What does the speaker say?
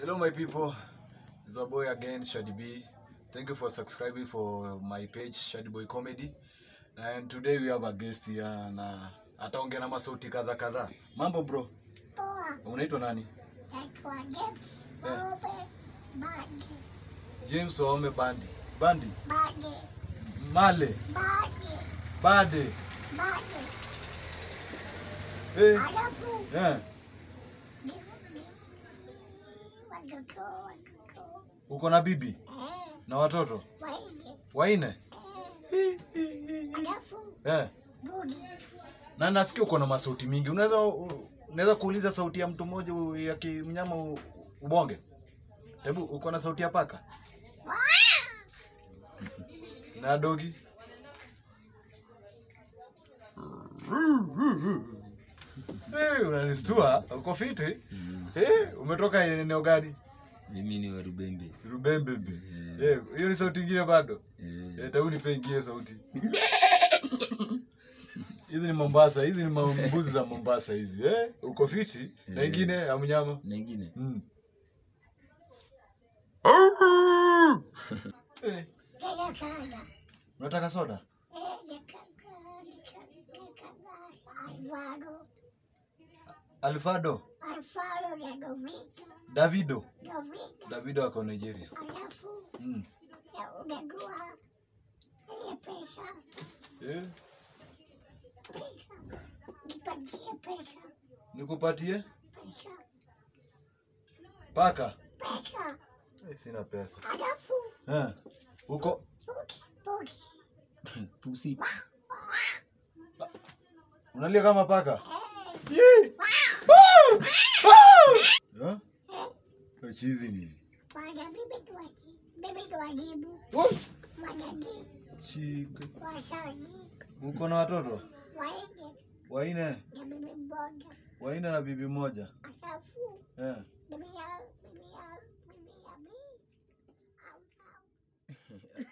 Hello, my people. It's our boy again, Shady B. Thank you for subscribing for my page, Shady Boy Comedy. And today we have a guest here na ataongea na masauti kadha kadha. Mambo bro, Poa, unaitwa nani? naitwa James Eh. Obe Bage, James Waome Bandi. Bandi. Bage, Male. Bage, Bade. Bage. Eh. Alafu Eh. ni- ni- watoto watoto Uko na bibi eh, na watoto waige waine? eh, alafu Eh. budi Na nasikia uko na masauti mingi. Unaweza unaweza kuuliza sauti ya mtu mmoja u- ya kimnyama u- ubonge? Hebu uko na sauti ya paka na dogi? Eh, unanistua. Uko fiti? Eh, umetoka eneo gani? Mimi ni wa Rubembe. Rubembebe. Eh, hiyo ni sauti ingine bado? Eh, Eh, tabu nipe ingine sauti. Hizi ni Mombasa, hizi ni mambuzi za Mombasa hizi. Eh, uko fiti? Na ingine ya mnyama? na ingine Mm. Eh, tena sana unataka soda? eh, nikaka nikaka Alvaro Alfado, Alfaro na Govito Davido. Govito Davido ako Nigeria. alafu Mm. na unajua ile pesa Eh, pesa nipatie pesa nikupatie pesa paka? pesa Eh, sina pesa. alafu Eh, uko budi budi pusi. unalia kama paka? eh, Yee! Ah! Ah! Eh? Eh, chizi ni. wana bibi tuwaji bibi tuwajibu Oh! wanajibu Chike. wasani Uko na watoto waende waine? na bibi mmoja Waine na bibi moja. alafu Eh. bibi ya bibi ya bibi ya mi au au